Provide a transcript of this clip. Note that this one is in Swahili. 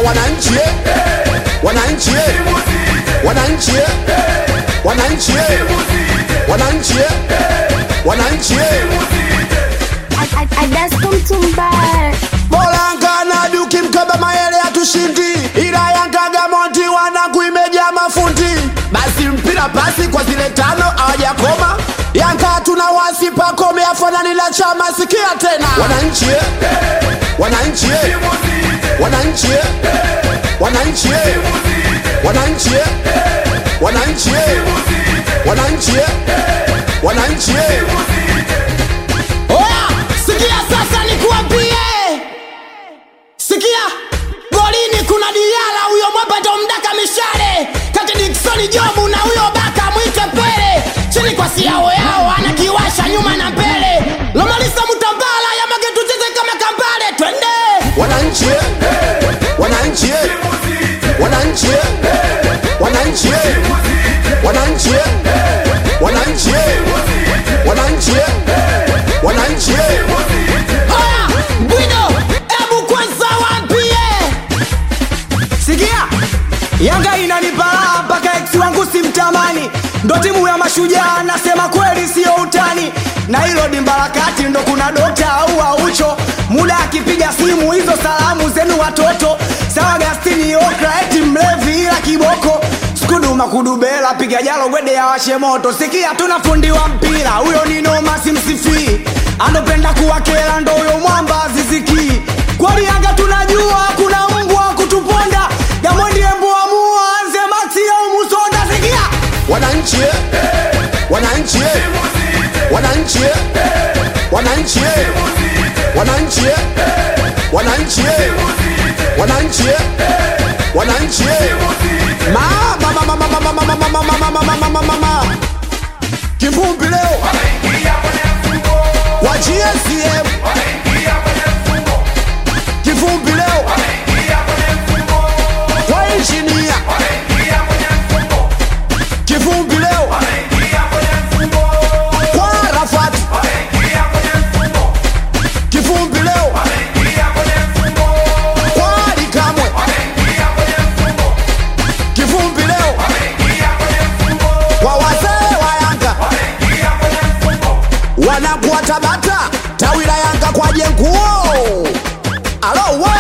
wananchi eh. wananchi eh. wananchi eh. wananchi eh. wananchi eh. wananchi eh. I, I, I just come to buy. Bolanga na duki mkaba mayele hatushindi, ila Yanga Gamonti wanangu imejaa mafundi. Basi mpira pasi kwa zile tano hawajakoma. Yanga tuna wasi pakome afanani la chama, sikia tena wananchi eh. wananchi eh. wananchi eh. wananchi eh. wananchi eh. wananchi eh. wananchi eh. wananchi eh. Oya, sikia sasa nikuambie. Sikia, golini kuna Diala huyo mwapato mdaka mishale kati Dickson Jobu na huyo baka mwite Pele chini kwa siao yao anakiwasha nyuma na mbele Lomalisa Mutambala ya mage tucheze kama kambale twende wananchi eh. wananchi eh. wananchi eh. wananchi eh. wananchi eh. wananchi eh. wananchi eh. wananchi eh. Oya, Bwido, ebu kwanza waambie sikia yanga inanipala mpaka ex wangu simtamani ndo timu ya mashujaa nasema kweli siyo utani na hilo dimbarakati ndo kuna dokta au aucho muda akipiga simu hizo salamu zenu watoto sawa gastini okra eti mlevi ila kiboko skuduma kudubela piga jalo gwede ya washe moto sikia tuna fundi wa mpira huyo ni noma simsifii anopenda kuwakela ndo huyo mwamba zizikii kwani yanga tunajua kuna mbwa kutuponda gamondi emboamua anze maxi au musonda sikia wananchi eh. wananchi eh. wananchi eh. wananchi eh. wananchi eh. wananchi eh. wananchi eh. wananchi eh. Ma- ma- ma- ma- ma- ma- ma- ma- ma- ma- ma- ma- ma- ma- ma- ma- ma. kivumbi leo wa GSM kivumbi leo kwa injinia kivumbi leo kwa Arafat kivumbi leo kwa Ali Kamwe kivumbi leo kwa wazee wa Yanga wanakuwa Tabata tawi la Yanga kwa jenguo alo wa